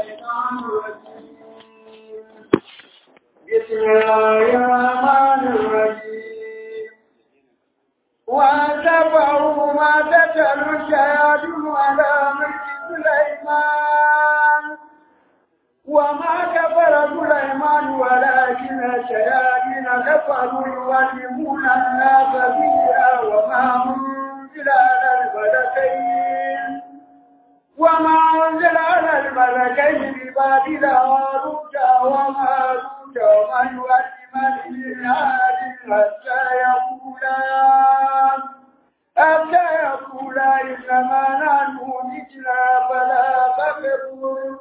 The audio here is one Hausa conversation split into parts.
الشيطان الرجيم بسم الله الرحمن الرحيم واتبعوا ما تتلو الشياطين على ملك سليمان وما كفر سليمان ولكن الشياطين كفروا يعلمون الناس فيها وما أنزل على الملكين وما أنزل على الملكين ببابل هاروت وماروت وما يعلمان من أحد حتى يقولا حتى يقولا إنما نحن مثلا فلا تكفر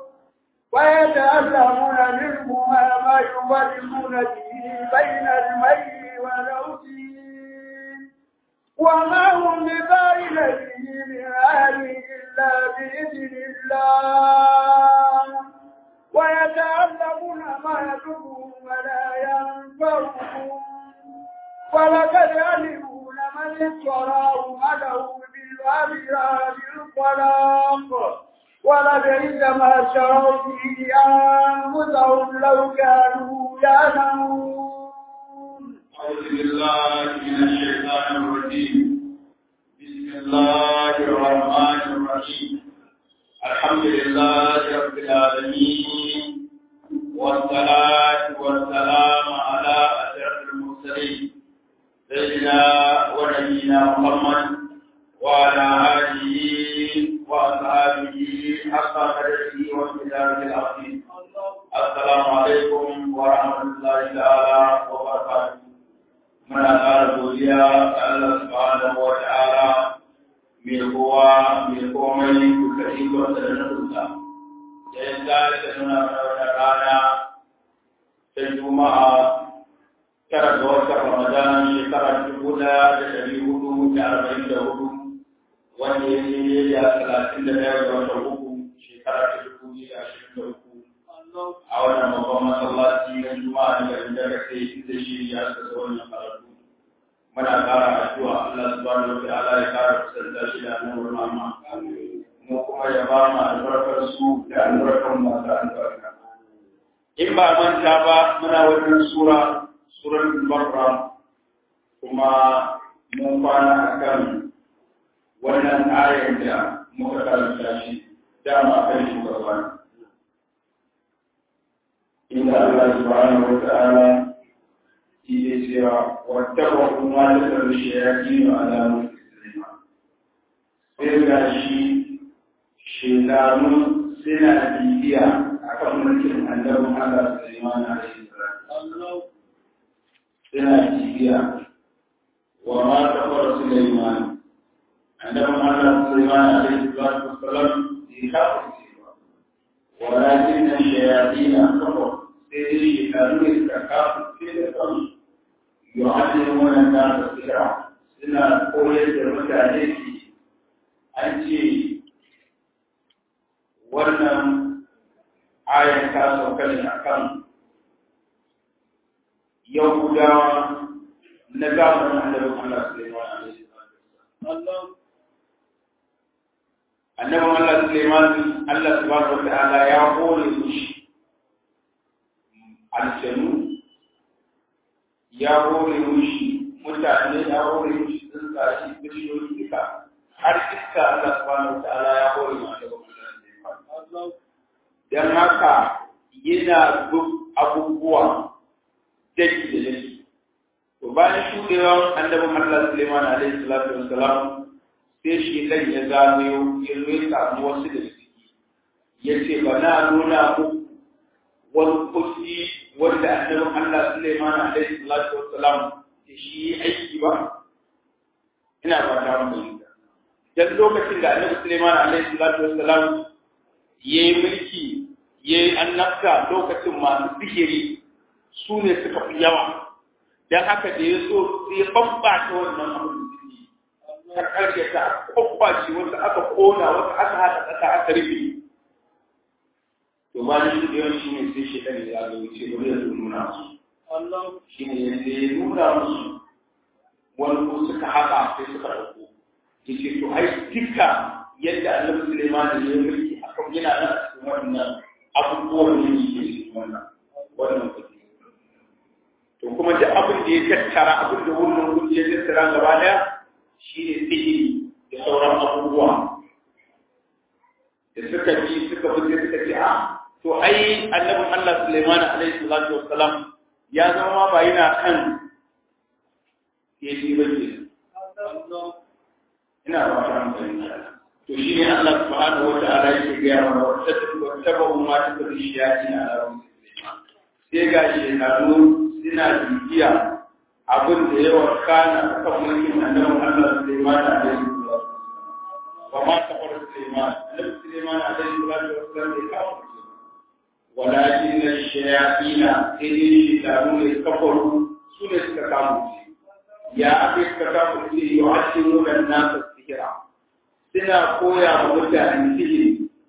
ويتعلمون منهما ما يفرقون به بين المرء والزوجين وما هم ببين به من أهل إلا بإذن الله ويتعلمون ما يضرهم ولا ينفعهم ولقد علموا لمن اشتراه ما له بالآخرة الخلاق ولبئس ما شروا به أنفسهم لو كانوا يعلمون أعوذ بالله من الشيطان الرجيم بسم الله الرحمن الرحيم الحمد لله رب العالمين والصلاة والسلام على أشرف المرسلين سيدنا ونبينا محمد وعلى آله وأصحابه حق قدره وامتداد العظيم السلام عليكم ورحمة الله تعالى وبركاته muna ƙara godiya ga Allah subhanahu wa ta'ala mai kowa mai komai duka ikonsa da nufinsa da ya tsara nuna mana wata rana ta juma'a tara ga watan ramadan shekara dubu ɗaya da ɗari hudu da arba'in da hudu wanda ya yi da talatin da ɗaya ga watan uku shekara ta dubu biyu da ashirin da uku a wannan babban masallaci na juma'a da garin da sai inda shi ya saka wannan karatu muna ƙara addu'a Allah subhanahu wa ta'ala ya ƙara kusanta shi da annabi Muhammad mu kuma ya ba mu albarkar su da albarkar masu albarka in ba manta ba muna wajen sura suratul Baqara kuma mun kwana akan wannan ayar da muka karanta shi dama kan shugaba inda Allah subhanahu wa ta'ala yake cewa wattaba kuma da karshe ya kino ala mulki Sulaiman sai ga shi shekaru suna bibiya akan mulkin annabin Allah Sulaiman alaihi salam suna bibiya wa ma kafara Sulaiman annabin Allah Sulaiman alaihi salam ya kafa ولكن الشياطين كفروا سيدي كانوا يتكافوا في الأمر يعلمون الناس السحر سنة قولة المتعليك أنت wannan ayar ta sauka ne a kan yahudawa na zamanin annabin Allah Suleiman alaihi annabin Allah Suleiman Allah subhanahu wa ta'ala ya hore mushi aljanu ya hore mushi mutane ya hore mushi tsuntsaye bishiyoyi duka har iska Allah subhanahu wa ta'ala ya hore mu annabin Allah dan haka yana duk abubuwa daki da daki to bayan shudewan annabin Allah Suleiman alaihi salatu wassalam sai shi dan ya zagayo ya zo ya samu wasu da suke ya ce ba na nuna muku wani kusi wanda annabin Allah Sulaiman alaihi salatu wassalam da shi aiki ba ina ba ta mu dan lokacin da annabi Sulaiman alaihi salatu wassalam yayi mulki yayi annabta lokacin masu sihiri su ne suka fi yawa dan haka da ya so sai babbata wannan abu ta karyata kwakwaci wanda aka kona wanda aka haɗa ƙasa aka rufe to ba ni shi yawan shi ne sai shi ɗan ya zo wuce bari ya nuna musu shi ne yanzu ya nuna musu wani ko suka haɗa sai suka ɗauko ya ce to ai duka yadda annabi Suleiman ya yi mulki akan yana nan a cikin wannan abubuwan da yake cikin wannan wannan kuɗi to kuma duk abin da ya tattara abin da wannan kuɗi ya tattara gaba daya shi ne sihiri da sauran abubuwa da suka bi suka bi sai suka ce a to ai annabin Allah Sulaiman alaihi salatu wassalam ya zama ba yana kan yaji ba ke ina ba ta amfani to shi ne Allah subhanahu wa ta'ala yake ga yawa wa tabu ma ta bi shiyati na Allah sai ga shi kanu suna bibiya abin da yawa kana kan mulkin annabin Allah Sulaiman alaihi salatu وما كفر سليمان نبي سليمان عليه الصلاة والسلام يكفر ولكن الشياطين إذن الشيطانون كفروا سنة كفروا يا أخي كفروا يعلمون الناس السحر سنة قويا مدة عن سحر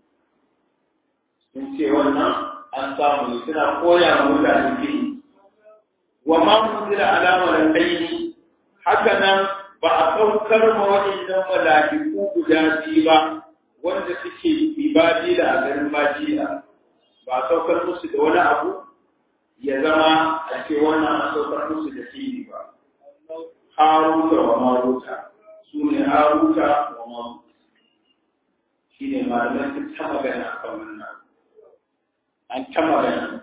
sun ce wannan an samu suna koya wa mutane fili wa ma munzila alama da kai haka nan ba a saukar ma waɗannan mala'iku guda biyu ba wanda suke ibadi da a garin bajiya ba a saukar musu da wani abu ya zama a ce wannan an saukar musu da fili ba haruta wa maruta su ne haruta wa maruta shi ne malamai sun ta magana a kan wannan an ta magana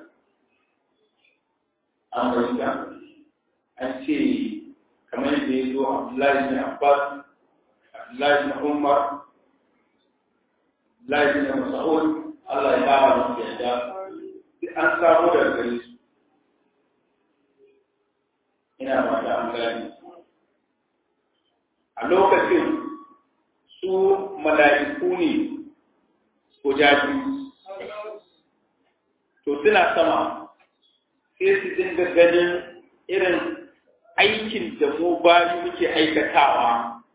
an bai an ce kamar da ya zo Abdullahi bin Abbas, Abdullahi bin Umar, Abdullahi bin Mas'ud, Allah ya kama da yadda, sai an samu da gare su. Ina ba da an gani. A lokacin su mala'iku ne guda biyu. To suna sama, sai su dinga ganin irin aikin da mu bayi muke aikatawa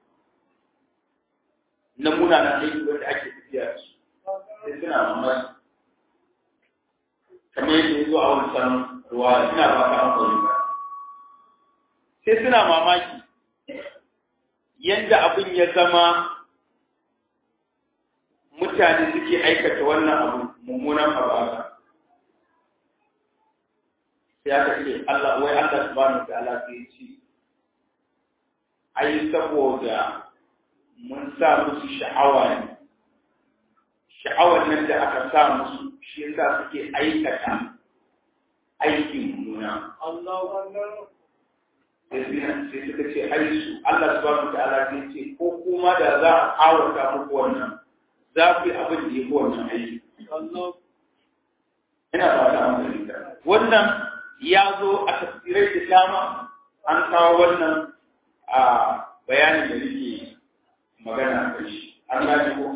na munanan aiki wanda ake tafiya da su sai suna mamaki kamar yadda ya zo a wancan ruwa ina ba ka amfani ba sai suna mamaki yadda abin ya zama mutane suke aikata wannan abu mummunan abu haka sai aka ce Allah wai Allah subhanahu ta'ala sai ce ai saboda mun sa musu sha'awa ne sha'awar nan da aka sa musu shi yasa suke aikata aikin nuna sai suka ce ai su Allah subhanahu ta'ala sai ce ko kuma da za a kawata muku wannan za ku yi abin da ya fi wannan aiki ina ba ta amfani wannan ya zo a tafsirai da dama an kawo wannan a bayanin da nake magana a kai an gane ko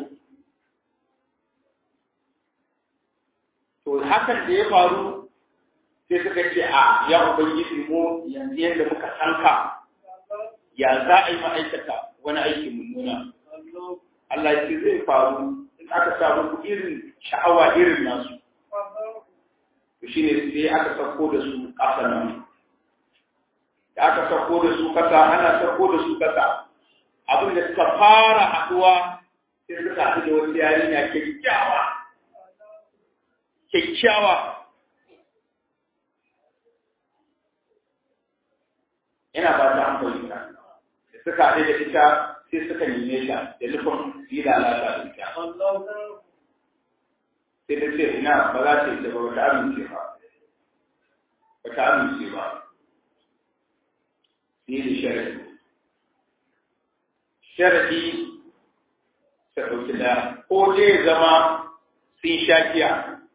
to hakan da ya faru sai suka ce a ya ubangiji mu yanzu yadda muka sanka ya za a yi ma'aikata wani aiki mummuna Allah ya ce zai faru in aka samu irin sha'awa irin nasu to shi ne sai aka sauko da su ƙasa nan da aka sauko da su ƙasa ana sauko da su ƙasa abin da suka fara haɗuwa sai suka haɗu da wata yarinya kyakkyawa kyakkyawa ina ba ta hankali ta da suka haɗu da ita sai suka neme ta da nufin yi lalata da ita sai ta ce ina ba za ta yi ta ba ba ta amince ba ba ta amince ba sai da sharadi sharadi ta ɗauki da ko zai zama sun sha kiya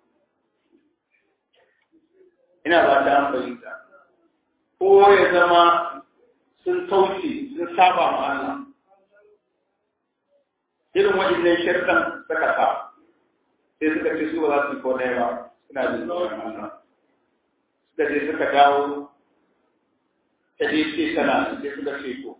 ina ba ta amfani ta ko ya zama sun kauce sun saba ma Allah irin waɗannan shirkan suka sa sai suka ce su ba za su yi ko ɗaya ba suna jin tsoron Allah suka je suka dawo ta je ce tana sai suka ce to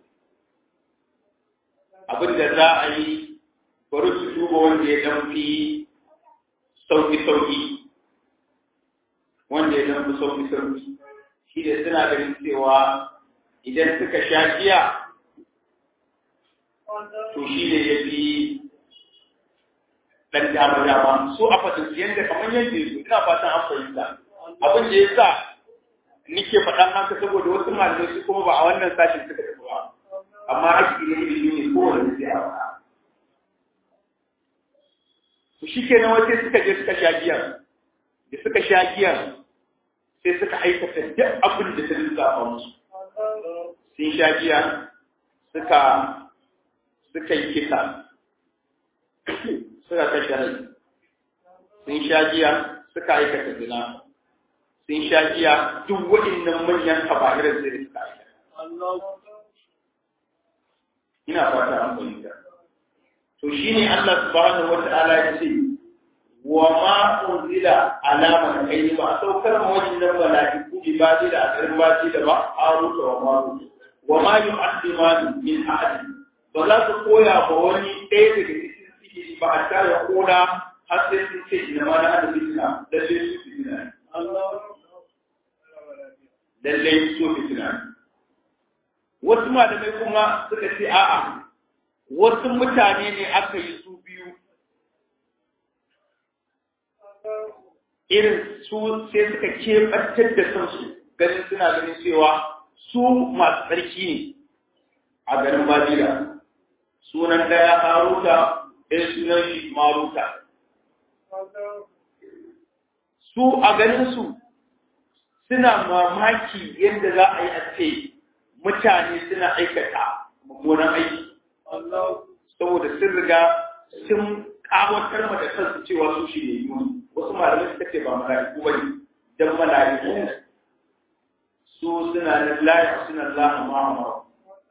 abin da za a yi bari su duba wanda ya dan fi sauki-sauki wanda ya dan fi sauki-sauki shi da suna ganin cewa idan suka sha giya to shi ne ya fi dan dama dama su a fatan yanda kamar yanda yazo ina fatan an fahimta abin da yasa nike faɗan haka saboda wasu malamai su kuma ba a wannan sashin suka tafi ba amma haƙƙi ne ilimi ne kowane sai a faɗa to shikenan wace suka je suka sha giya da suka sha giya sai suka aikata duk abin da ta lissafa musu sun sha giya suka suka yi kisa suka kashe rai sun sha giya suka aikata zina sun sha giya duk waɗannan manyan kaba'irar zai suka aikata ina fata an fahimta to shine Allah subhanahu wata'ala ya ce wa ma unzila alama kai ba saukar ma wajen mala'iku bi baji da akarin baji da ba aruta wa maru wa ma yu'addimani min ahad ba za su koya ba wani ɗaya daga cikin sihiri ba a tare koda har sai sun ce ina ma na hada fitina lalle su fitina lalle su fitina wasu malamai kuma suka ce a'a wasu mutane ne aka yi su biyu irin su sai suka keɓantar da kansu ganin suna ganin cewa su masu tsarki ne a garin Badira sunan ɗaya Haruta ɗaya sunan shi Maruta su a ganin su suna mamaki yadda za a yi a ce mutane suna aikata mummunan aiki saboda sun riga sun kawatar ma da kansu cewa su shi ne yi wasu malamai suka ce ba mala'iku ba ne don mala'iku su suna nan layi suna laha ma'amara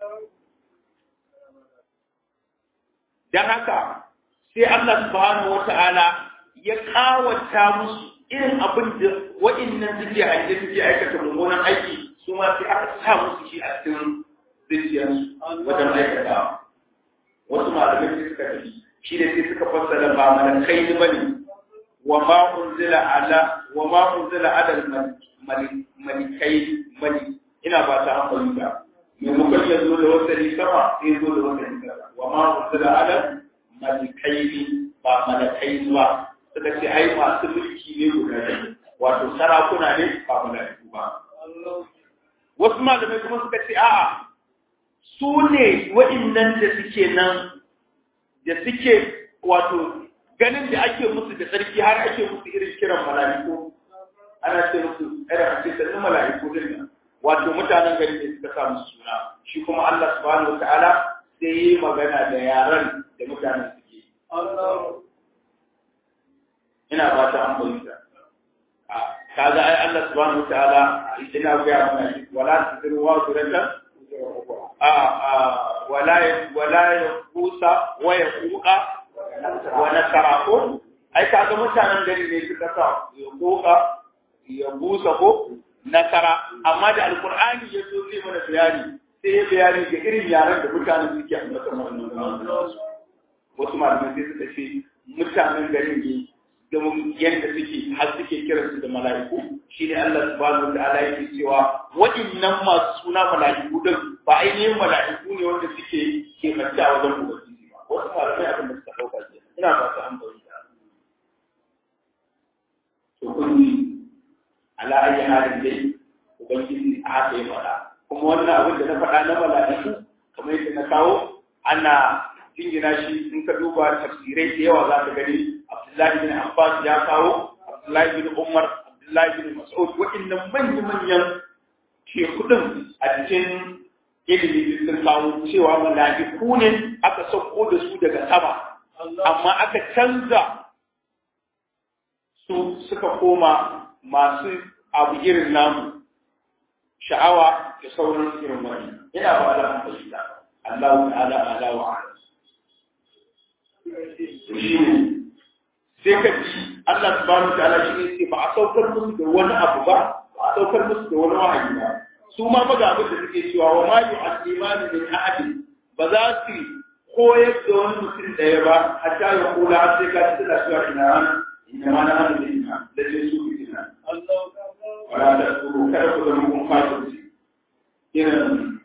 don haka sai Allah subhanahu wata'ala ya kawata musu irin abin da wa'innan suke aiki suke aikata mummunan aiki su ma sai aka sa musu shi a cikin zuciyarsu wajen aikata wasu malamai sai suka tafi shi da sai suka fassara ba mana kai ni bane wa ma unzila ala wa ma unzila ala malikai mali ina ba ta amfani da maimakon ya zo da wasali sama sai zo da wasali sama wa ma unzila ala malikai ba malakai ba suka ce ai masu mulki ne guda biyu wato sarakuna ne ba malaiku ba wasu malamai kuma suka ce a'a su ne waɗannan da suke nan da suke wato ganin da ake musu da tsarki har ake musu irin kiran mala'iku ana ce musu irin a ce sannu mala'iku din nan wato mutanen gari ne suka sa musu suna shi kuma Allah subhanahu wataala sai yi magana da yaran da mutanen suke ina ba ta an fahimta kaga ai Allah subhanahu wataala ina ga mana shi wala tusiru wa suratan a a wala wala yaqusa wa yaquqa wa nasara ko ai kaga mutanen gari ne suka sa yaquqa ya busa ko nasara amma da alqur'ani ya zo zai mana bayani sai ya bayani ga irin yaran da mutanen suke ambata wannan wasu malamai sai suka ce mutanen garin ne domin yadda suke har suke kiransu da mala'iku shi ne Allah subhanahu wa ta'ala yake cewa waɗannan masu suna mala'iku din ba ainihin mala'iku ne wanda suke ke mace a wajen ubangiji ba wasu malamai abin da suka ɗauka ke ina ba su hankali da to kun ji ala ayi halin dai ubangiji a haka ya faɗa kuma wannan abin da na faɗa na mala'iku kamar yadda na kawo ana jingina shi in ka duba tafsirai da yawa za ka gani Abdullahi bin Abbas ya kawo Abdullahi bin Umar Abdullahi bin Mas'ud waɗannan manyan manyan shekudin a cikin ilimi sun kawo cewa mala'iku ne aka sauko da su daga sama amma aka canza su suka koma masu abu irin namu sha'awa da sauran irin wani ina ba da hankali Allah ta'ala ala wa ala sai ka ji Allah subhanahu ta'ala shi ne sai ba a saukar musu da wani abu ba ba a saukar musu da wani wahayi ba su ma ba ga abin da suke cewa wa ma yu'allimani min ahadi ba za su koyar da wani mutum ɗaya ba hatta ya kula har sai ka ci suna cewa ina rana ina ma na hannu da ina da ce su fi ina wala da tsoro kada ku zama kun fasirci irin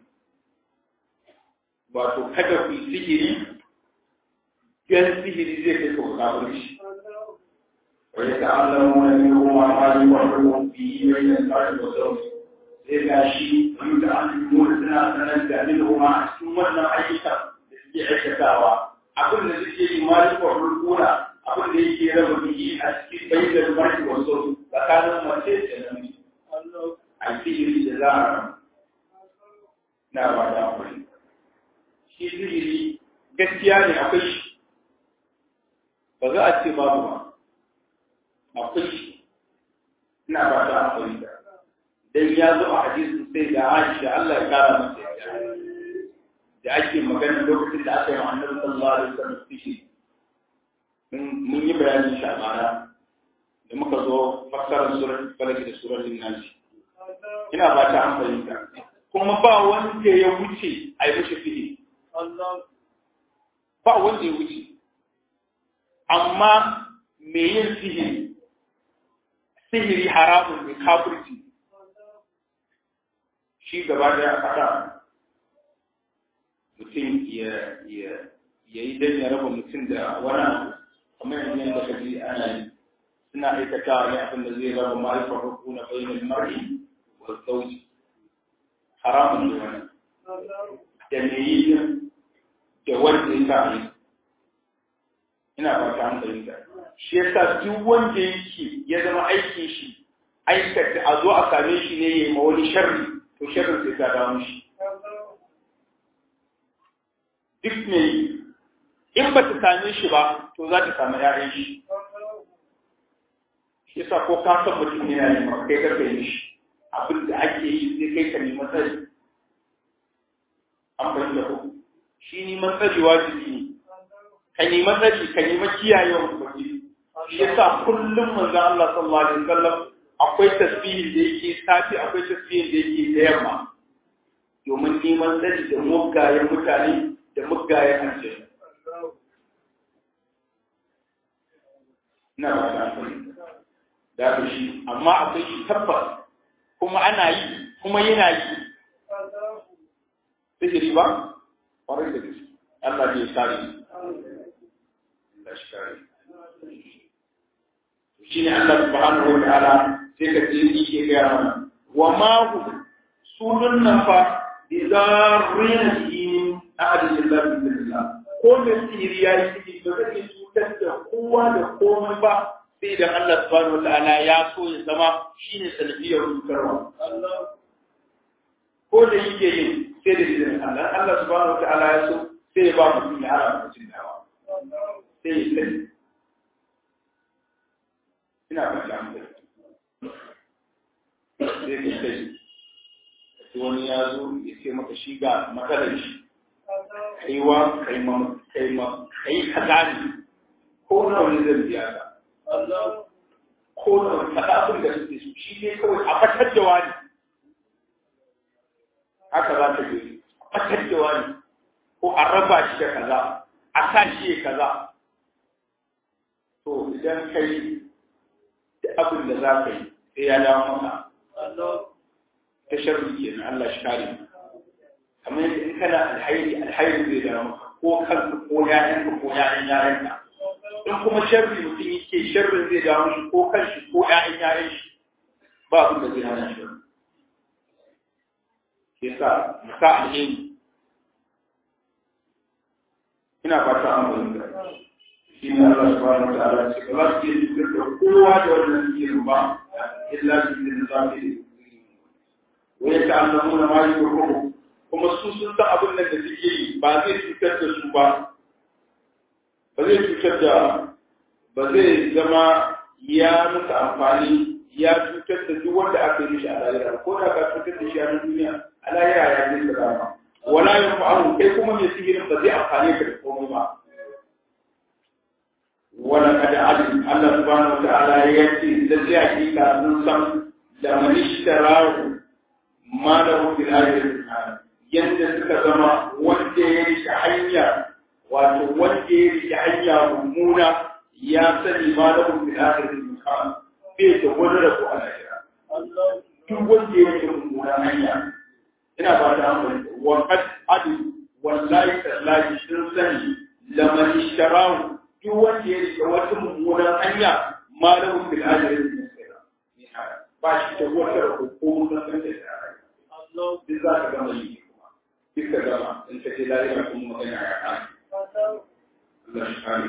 wato kada ku yi sihiri gan sihiri zai kai kawo kafirci يتعلمون منهما ما يفرقون به بين المرء وزوجه sai ga shi yi da an nuna suna sanar da minhuma a cikin wannan ayyukan da suke aikatawa abin da suke yi ma yi kwarar kuna abin da yake raba biki a cikin bayyana marki wasu tsakanin mace da namiji a sihiri da za a na ba da akwai shi sihiri gaskiya ne akwai shi ba za a ce babu ba akwai shi ina ba da akwai da dan ya zo a hadisin sai da Aisha Allah ya kara masa yarda da ake magana lokacin da aka yi wa Annabi sallallahu alaihi wasallam sihiri mun yi bayanin shi a baya da muka zo fassarar surar falaki da surar linnasi ina ba ta an fahimta kuma ba wanda ya wuce a yi mishi sihiri ba wanda ya wuce amma me yin sihiri sihiri haramun ne kafirci shi gaba da ya faɗa mutum ya yi don ya raba mutum da wani abu kamar yanzu yadda ka ji ana yi suna aikata ne abin da zai raba ma'aifar ruku na bayanin mar'i wa sauji haramun ne wani da me yi da wanda ya sa yi ina ba ta hankali da shi yasa duk wanda yake ya zama aikin shi aikata a zo a same shi ne ya yi ma wani sharri to sharrin sai ta dawo shi duk ne in ba ta same shi ba to za ta samu ‘ya'yan shi shi yasa ko ka san mutum yana yi ma kai karka yi shi abin da ake yi sai kai ka nemi tsari an fahimta ko shi neman tsari wajibi ne ka nemi tsari ka nemi kiyayewa ubangiji shi yasa kullum manzo Allah sallallahu alaihi wasallam akwai tasbihin da yake safi akwai tasbihin da yake da yamma domin neman tsari da mugayen mutane da mugayen aljanu na ba ta da ku shi amma akwai shi tabbas kuma ana yi kuma yana yi sihiri ba ƙwarar da gaske Allah bai kare Allah shi kare shi ne Allah subhanahu wa ta'ala sai ka ce ni ke gaya mana wa ma hu sunun nan fa idan cikin ahadin lillahi billah ko me sihiri ya yi sihiri ba zai cutar da kowa da komai ba sai idan Allah subhanahu wa ta'ala ya so ya zama shine sanadiyar cutarwa ko da yake yin sai da izinin Allah Allah subhanahu wa ta'ala ya so sai ya ba mutum ya hara mutum dawa sai ya sani ina ba ta hankali sai ka sai wani ya zo ya ce maka shi ga matsalar shi kaiwa kai ma kai ma kai kaza ne ko na wani zan biya ka ko na wani kaza abin da suke su shi ne kawai a fatar da wani haka za ta je a fatar da wani ko a raba shi da kaza a sa shi ya kaza to idan kai da abin da za ka yi sai ya dawo maka ta sharri ke na Allah shi kare kamar yadda in kana alhairi alhairi zai dawo maka ko kanka ko ƴaƴanka ko ƴaƴan ƴaƴanka in kuma sharri mutum yake sharrin zai dawo shi ko kanshi ko ƴaƴan ƴaƴan shi ba abin da zai hana shi ke sa mu sa alheri ina fata an bayyana shi ne Allah subhanahu wa ta'ala ce ba za su iya cutar da kowa da wannan tsirin ba illa su ne za su yi wai ta annamu na mali ko kuma su sun san abin da suke yi ba zai cutar da su ba ba zai cutar da ba zai zama ya musu amfani ya cutar da duk wanda aka yi shi a lahira ko da ka cutar da shi a duniya a lahira ya zai da dama wala yin fa'alu kai kuma mai sihirin ba zai amfane ka da komai ba wala kada alim Allah subhanahu wa ta'ala ya ce da zai hakika sun san da manishtarahu ma da fil akhirati yadda suka zama wanda ya rike hanya wato wanda ya rike hanya mummuna ya sani ma da fil akhirati mukan bai da wani rabo a lahira duk wanda ya rike mummuna hanya ina ba ta hankali wa qad adu wallahi tallahi sun sani laman ishtarahu duk wanda ya rike wata mummunan hanya ma da fil wallahi da zai sai da ni haka ba shi ta wata da ko na san da ta rai Allah duk za ka gama yi kuma duk ka gama in ka ce lafiya kuma magana ya kan Allah shi kare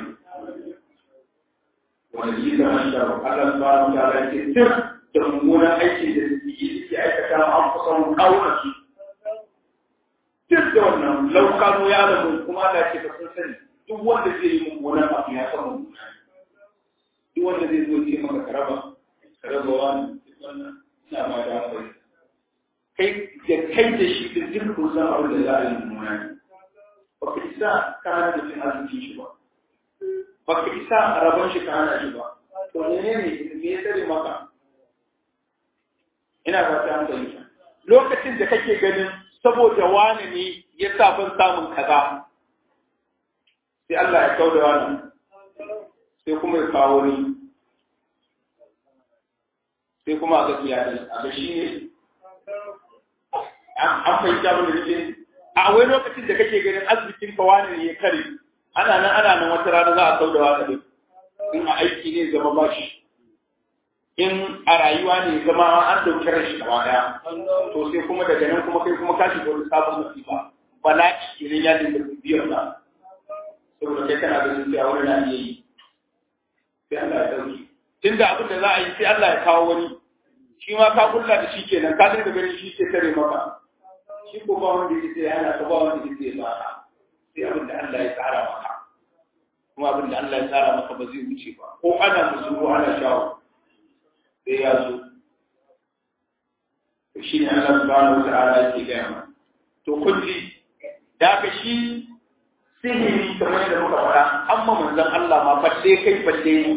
wanda yi da man da Allah subhanahu wa ta'ala ke tir da mummunan aikin da suke suke aikata an kusan kauna su duk da wannan laukanu ya alamu kuma Allah ce ka sun sani duk wanda zai yi mummunan abu ya san mummunan duk wanda zai zo ce maka karaba karaba wani wannan ina ba da akwai kai da kai da shi da duk kun san abin da za a yi mummuna ne ba ka isa ka hana da cin arzikin shi ba ba ka isa a rabon shi ka hana shi ba to ne ne me ya tsare maka ina ba ta hankali lokacin da kake ganin saboda wani ne ya sa ban samun kaza sai Allah ya kauda wani sai kuma ya kawo ni sai kuma a ga iyalai a ga shi ne an fahimta abin da nake a wai lokacin da kake ganin asibitin ka wani ne ya kare ana nan ana nan wata rana za a kauda wani in a aiki ne zama bashi in a rayuwa ne zama an dauki ran shi gaba daya to sai kuma daga nan kuma kai kuma ka shiga wani sabon masifa bala'i idan ya dinga biyar da saboda kai kana ganin cewa wani na iya yi sai Allah ya dauki tunda abin da za a yi sai Allah ya kawo wani shi ma ka kulla da shi kenan ka dinga ganin shi ke tare maka shi ko ba wanda yake sai ana ka ba wanda yake ba sai abin da Allah ya tsara maka kuma abin da Allah ya tsara maka ba zai wuce ba ko ana musulmi ana shawo sai ya zo to shi ne Allah subhanahu wata'ala yake gaya ma to kulli da ka shi sihiri kamar yadda muka faɗa amma manzon Allah ma balle kai balle ni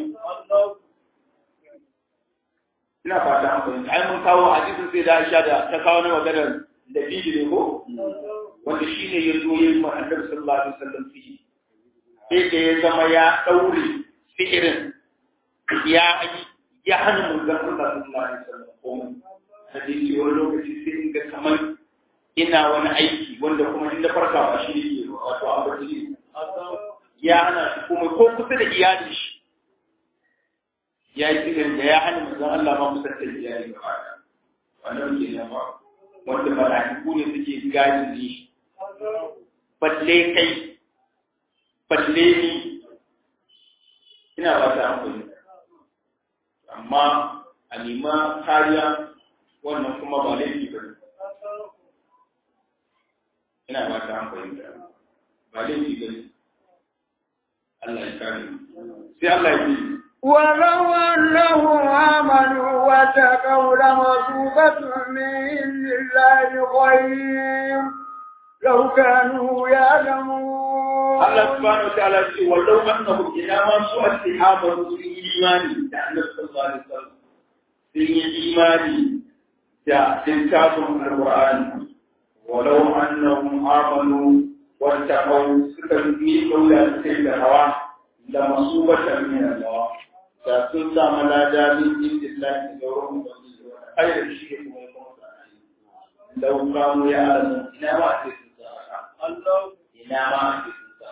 ina fata an fahimta ai mun kawo hadisin sai da Aisha da ta kawo na maganar da bibi ne ko wanda shi ne ya zo yin ma Annabi sallallahu alaihi wasallam sihiri sai da ya zama ya daure sihirin ya ya hana manzon Allah sallallahu alaihi wasallam komai hadisi wani lokaci sai in ga kamar ina wani aiki wanda kuma in da farka ba shi ne wato abarci ya hana shi komai ko kusa da iyalin shi ya yi tsirin da ya hana manzon Allah ma kusa da iyali ba wannan ke nan ba wanda mala'iku ne suke gadi ne shi balle kai balle ni ina ba ta amfani amma a nema kariya wannan kuma ba laifi ba ne ina ba ta amfani ba laifi ba ne Allah ya kare sai Allah ya yi ولو أنهم آمنوا واتقوا لمثوبة من الله خير لو كانوا يعلمون Allah subhanahu wa ta'ala ce wallau annahum ila ma su istihabu sun yi imani da Allah sallallahu alaihi wasallam sun yi imani da littafin alqur'ani walau annahum amanu wa taqaw suka yi kaula sai da hawa da masubatan min Allah da sun samu lada min indillahi da wurin ubangiji wa khairu shi kuma ya kuma sa'ai lau kanu ya alamu ina ma ce sun sa'a Allah ina ma ce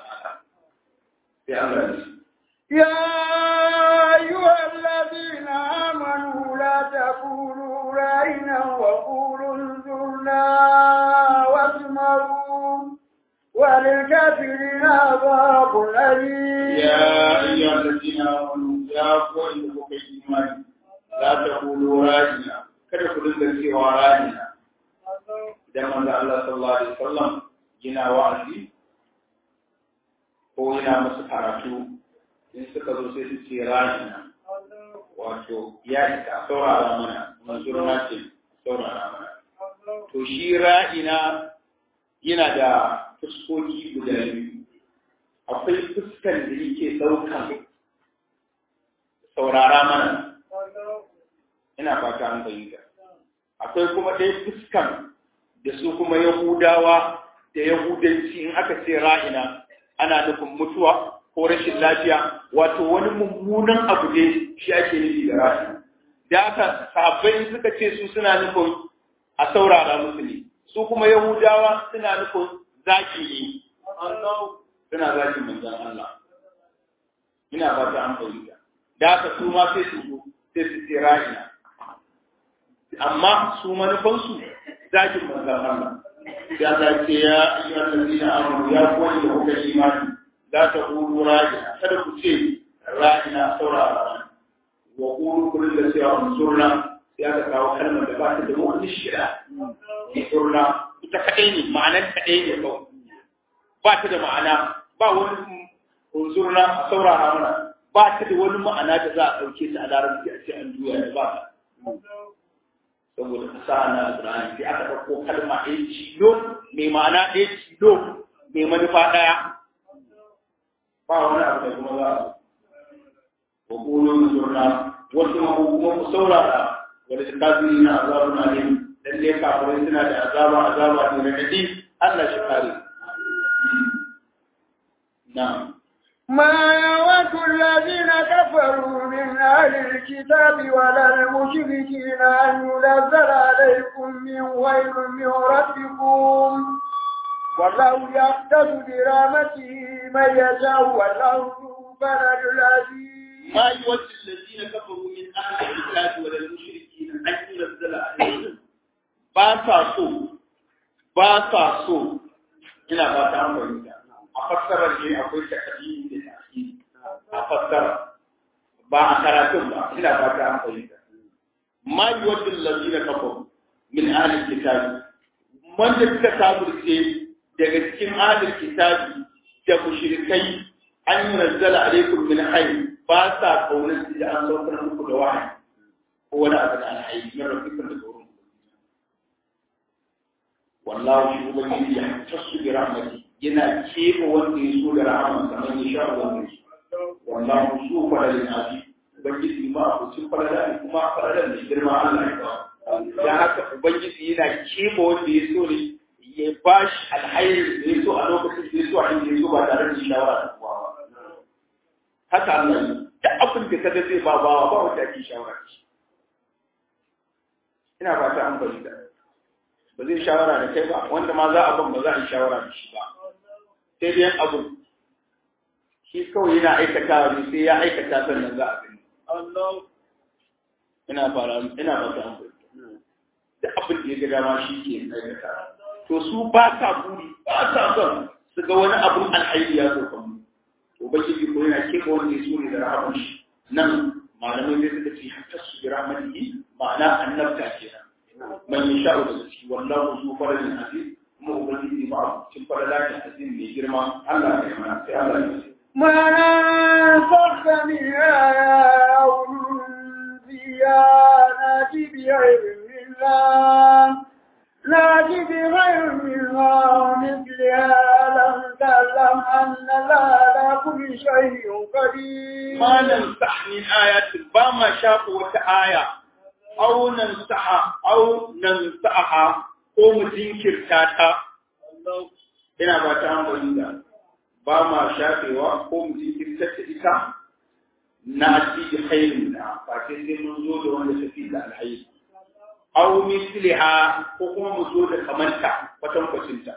يا أيها الذين آمنوا لا تقولوا رأينا وقولوا انظرنا واسمعوا وللكافرين عذاب أليم يا أيها الذين آمنوا يا قوم بكي إيمان لا تقولوا راجنا kada ku dinga cewa rajina idan manzo Allah sallallahu alaihi wasallam yana wa'azi ko yana musu karatu in suka zo sai su ce rajina wato ya ita saurara mana manzurna ce saurara mana to shi ra'ina yana da fuskoki guda biyu akwai fuskan da yake ɗaukan saurara mana ina fata an fahimta akwai kuma ɗaya fuskan da su kuma yahudawa da yahudanci in aka ce ra'ina ana nufin mutuwa ko rashin lafiya wato wani mummunan abu ne shi ake nufi da ra'ina da aka sahabbai suka ce su suna nufin a saurara musu ne su kuma yahudawa suna nufin zaki ne suna zaki manzan Allah ina ba ta an fahimta da aka su ma sai su zo sai su ce ra'ina amma su manufansu zakin manzan Allah ya za ce ya ayyuhal ladina amanu ya koyi da kuka imani za ta qulu ra'ina kada ku ce ra'ina saurara wa qulu kullu da cewa unsurna ya ka kawo kalmar da ba ta da wani shira unsurna ita kadai ne ma'anar kadai ne kawai ba ta da ma'ana ba wani unsurna a saurara mana ba ta da wani ma'ana da za a ɗauke ta a larabci a ce an juya da ba saboda fasaha na alƙur'ani sai aka ɗauko kalma ɗaya cilo mai ma'ana ɗaya cilo mai manufa ɗaya ba wani abu da kuma za a wa ƙolo zurna wasu ma kuma ku saurara wanda ta kafiri na azabu na ne lalle kafirai suna da azaba azaba ne na nadi Allah shi kare na'am ما يود الذين كفروا من أهل الكتاب ولا المشركين أن ينزل عليكم من ويل من ربكم والله يختص برحمته من يشاء والله ذو فضل العزيز ما يود الذين كفروا من أهل الكتاب ولا المشركين أن ينزل عليكم باسا سو باسا سو ina ba ta amfani a fassarar ne akwai takadimi da tafi a fassara ba a karatun ba ina ba ta amfani da ma yuwaddu allazina kafaru min ahli kitabi wanda suka kafirce daga cikin ahli kitabi da mushrikai an nazzala alaikum min hayy ba sa kaunar da an saukar muku da wahayi ko wani abu da alhayi na rabbikum da wurin wallahu shi ubangiji ya tasu bi rahmati yana keɓe wanda ya so da rahama kamar ya sha wanda ya so wallahu su falalin abi ubangiji ma abucin falala ne kuma falalan da girma Allah ya ba ya haka ubangiji yana keɓe wanda ya so ne ya ba shi alhairi da ya so a lokacin da ya so a inda ya so ba tare da shawara da kowa ba haka Allah ne da abin da kaga zai ba bawa ba wanda ake shawara da shi ina ba ta an bari da ba zai shawara da kai ba wanda ma za a ban ba za a yi shawara da shi ba sai dai abu shi kawai yana aikata ne sai ya aikata sannan za a gani ina fara ina ba ta an bari da abin da ya ga dama shi ke aikata to su ba sa buri ba sa son su ga wani abun alhairi ya zo kan mu ubangiji ko yana keɓe wanda ya so ne da rahaman shi nan malamai zai suka ce hatta su bi rahmatihi ma'ana annabta kenan man yasha'u da ciki wallahu zu faradin aziz kuma ubangiji ma cikin faradakin azim mai girma Allah ya yi mana sai Allah ya ce ما ننسخ من آية أو ننسيها نأتي بعلم الله نأتي بغير منها ومثلها لم تعلم أن الله على كل شيء قدير ما نمسح من آيات بما شافوا آية أو نمسحها أو نمسحها ko mu jinkirta ta ina ba ta hankali da ba ma shafewa ko mu jinkirta ta ita na asiji khairin da ba sai sai mun zo da wanda tafi da alhairi aw misliha ko kuma mu zo da kamanta kwatan kwacinta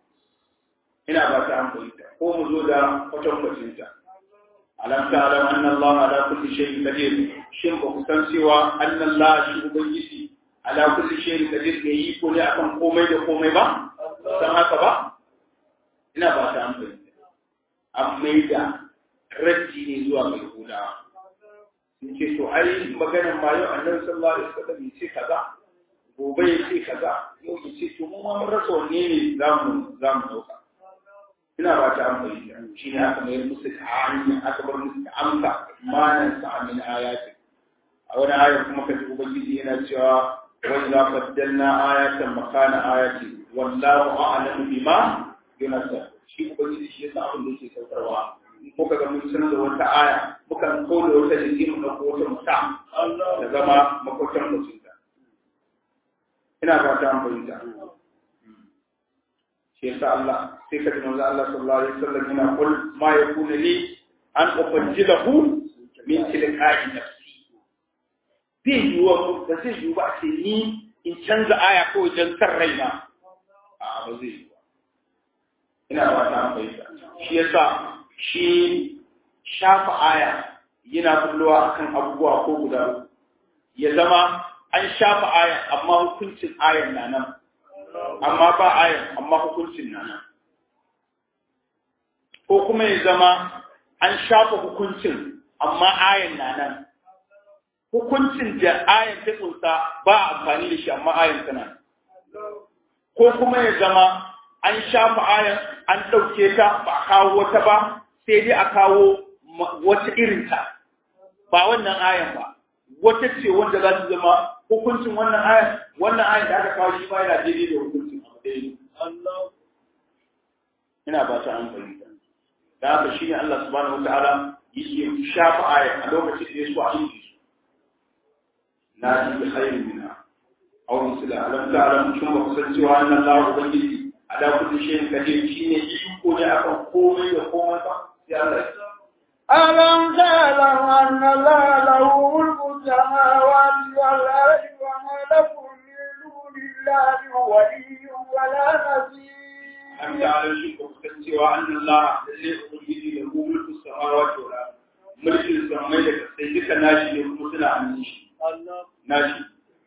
ina ba ta hankali da ko mu zo da kwatan kwacinta alam ta'lam anna Allah ala kulli shay'in qadir shin ba ku san cewa anna Allah shi ubangiji ala kulli shay'in qadir ne yi ko ne akan komai da komai ba san haka ba ina ba ta amfani an mai da raddi ne zuwa mai huda in ce to ai maganar ma yau annabi sallallahu alaihi wasallam ya ce kaza gobe ya ce kaza yau ya ce to mu ma mun rasa wanne ne zamu zamu dauka ina ba ta amfani da shi ne aka mai musu ta hanya aka bar musu ta amsa manan sa min ayati a wani ayar kuma kaji ubangiji yana cewa وإذا بدلنا آية مكان آية والله أعلم بما ينزل shi ubangiji shi yasa abin da yake saukarwa muka ga mun sanar da wata aya muka kawo da wata jiki mu dauko wata musa da zama makwatan mutum da ina fata an fahimta shi yasa Allah sai ka ji manzo Allah sallallahu alaihi wasallam yana kul ma yakunu li an ubajjilahu min tilqa'i nafsi zai yiwuwa ba zai yiwu ba ce ni in canza aya ko wajen san raina a ba zai yiwu ina ba ta fahimta shi yasa shi shafa aya yana kullowa akan abubuwa ko guda ya zama an shafa ayan amma hukuncin ayan na nan amma ba ayan amma hukuncin na nan ko kuma ya zama an shafa hukuncin amma ayan na nan hukuncin da ayan ta tsunsa ba a amfani da shi amma ayan tana ko kuma ya zama an shafa ayan an ɗauke ta ba a kawo wata ba sai dai a kawo wata irinta ba wannan ayan ba wata ce wanda za ta zama hukuncin wannan ayan wannan ayan da aka kawo shi ma yana daidai da hukuncin abu daidai ina ba ta an fahimta da haka shi ne Allah subhanahu wataala yake shafa ayan a lokacin da ya so a yi su na ji bi khairin minha aw misla alam ta'lam shin ba kusan cewa annan Allah ubangiji ala kulli shay'in qadir shine iko ne akan komai da komai ba sai Allah ya ألم تعلم أن الله له ملك السماوات والأرض وما لكم من دون الله ولي ولا نصير أم تعلم شيء kusan cewa annan Allah lalle ubangiji da mu mulku samawati wal ard mulkin samai da sai duka nashi ne kuma suna hannun shi nashi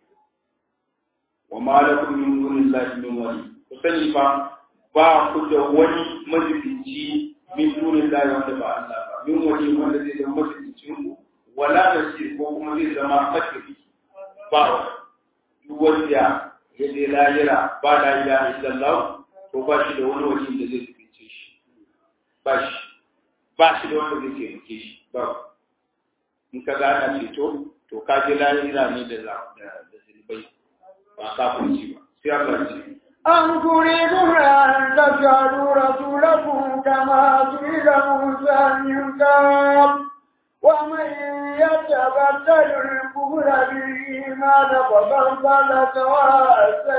wa ma lakum min dunillahi min wali ku sani fa ba ku da wani majibinci min dunillahi wanda ba Allah ba min wani wanda zai zama majibincin ku wala nasir ko kuma zai zama fakiri ba duk wanda ya je lahira ba la ilaha illallah to ba shi da wani wani da zai jibince shi ba shi ba shi da wanda zai taimake shi ba in ka gana ceto to ka je lahira ne da da zilbai ba kafirci ba sai Allah ce أم تريدون أن تجعلوا رسولكم كما سئل موسى من قبل ومن يتبدل الكفر بالإيمان فقد ضل سواء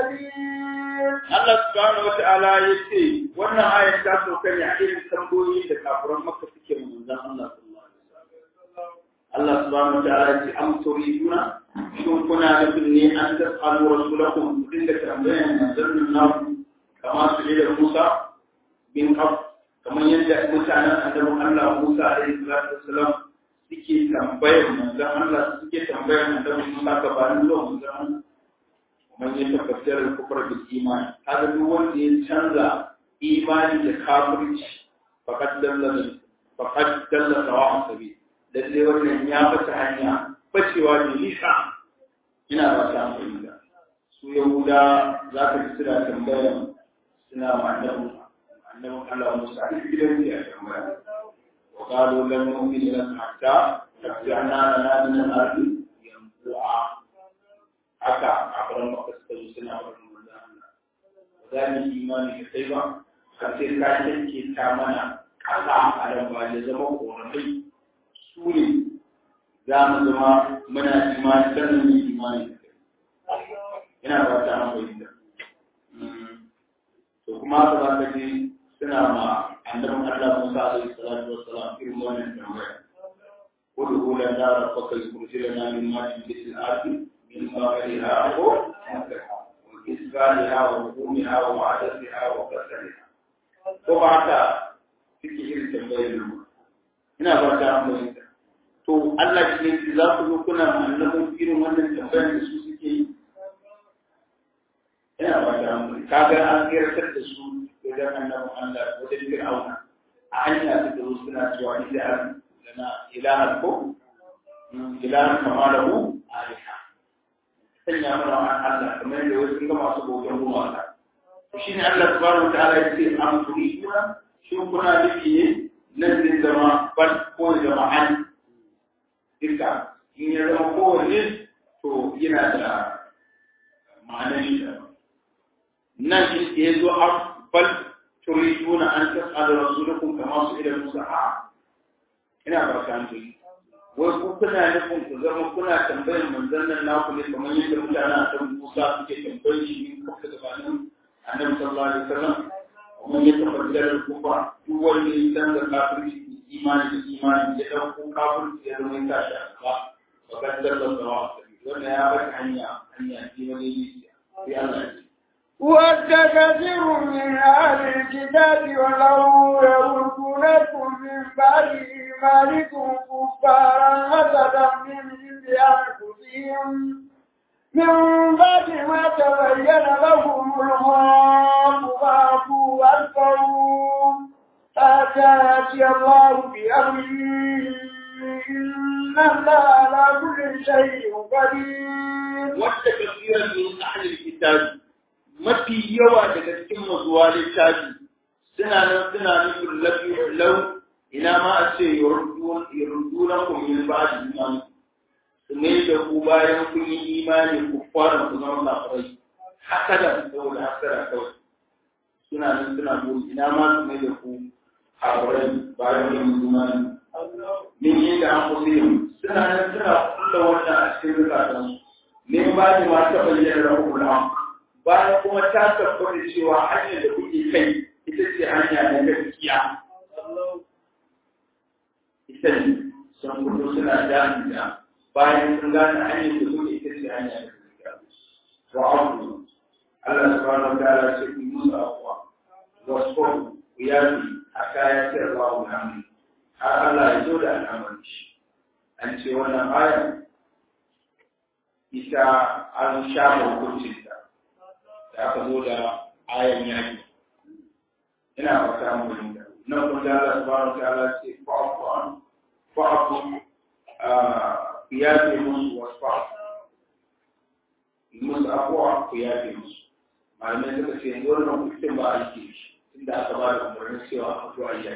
السبيل Allah subhanahu wa ta'ala ya ce wannan ayar ta sauka ne a irin tambayoyi da kafiran Makka suke manzon Allah sallallahu alaihi wasallam Allah subhanahu wa ta'ala ya ce am turiduna shin kuna nufin ne an tasalu rasulakum ku dinga tambayan manzon naku kama su ne da Musa bin Qab kamar yadda mutanen annabi Allah Musa alaihi salatu wassalam suke tambayar manzon Allah suke tambayar annabi Musa gabanin zuwa manzon Allah man ya tabbatar da kufar da imani kaga duk wanda ya canza imani da kafirci faqad dalla faqad dalla sawa'a sabi lalle wannan ya fata hanya bacewa da nisa ina ba ta amfani da su yahuda za ka ji suna tambaya suna ma'annabu annabin Allah Musa a gidan ya tambaya wa qalu lam nu'minu laka hatta tabta'na lana min al-ardi yanbu'a haka a faran maka suka zo suna farin manzan Allah ba za mu yi imani da kai ba har sai ka yanke ta mana ƙasa a nan ba da zama ƙorafai su ne za mu zama muna imani sannan mu yi imani da kai ina ba ta an fahimta to kuma haka za ka je suna ma annabin Allah Musa alaihi salatu wassalam irin wannan tambaya ودخول النار فقد يخرج لنا من ماء مثل الارض من ظاهرها وإسفالها وهجومها وعدسها وكسرها وبعد suke irin tambayar nan ina ba ta amfani to Allah shi ne za ku zo kuna annabin irin wannan tambayar da su suke yi ina ba ta amfani kaga an kiratar da su wajen annabin Allah wajen Fir'auna a hanya su da suna cewa ila lana ilahan ko ilahan kama lahu aliha sanya mana wa Allah kamar da wasu ga masu bautan gumaka to shine Allah subhanahu wa ta'ala yace am turiduna shin kuna nufi ne nan zai zama bal ko jama'an duka in ya zama kowanne to yana da ma'anar shi da nan shi ya zo am bal turiduna an tas'alu rasulakum kama su ila musa a ina ba ta hankali wai ku kuna nufin ku zama kuna tambayar manzon nan naku ne kamar yadda mutanen a Musa suke tambayar shi in kuka gabanin annabi sallallahu alaihi wasallam kuma ya tabbatar da kuma duk wanda ya san da kafirci imani da imani ya dauko kafirci ya zama ya tashi a gaba ba kan dallar da wa wannan ya bar hanya hanya ce wani ne sai Allah ya ce ود كثير من أهل الكتاب ولو يردونكم من بعد إيمانكم كفارا حسدا من عند أنفسهم من بعد ما تبين لهم الحق فاعفوا واستغفروا حتى يأتي الله بأمره إن الله على كل شيء قدير. وقت كثيرا من أهل الكتاب mafi yawa daga cikin mazuwa littafi suna nan suna nufin lafi lau ina ma a ce yardunan ku min ba da imani su ne da ku bayan kun yi imani ku fara ku zama kafirai hasada saboda hasada kawai suna nan suna nufin ina ma su ne da ku kafirai bayan kun yi imani min yi da an kusa yin suna nan suna kulla wannan a cikin zukatansu min ba da ma ta bayyana rahul haq bayan kuma ta tabbata cewa hanyar da kuke kai ita ce hanya na gaskiya. Ita ne sun fito suna jami'a bayan sun gane hanyar da kuke ita ce hanya na gaskiya. Wa abu Allah subhanahu wa ta'ala ce ku musu abuwa wasu ku yafi a kayan sayarwa wa hannu har Allah ya zo da al'amarin shi. An ce wannan ayar ita an shafa hukuncinta da aka zo da ayan yaki ina fata mun da nan kun da Allah subhanahu wa ta'ala ce fa'fu an fa'fu ya ce musu wasfa musu afwa ku ya ce musu malamai suka ce yanzu wannan hukuncin ba a yi shi inda aka ba da umarnin cewa a fito a yi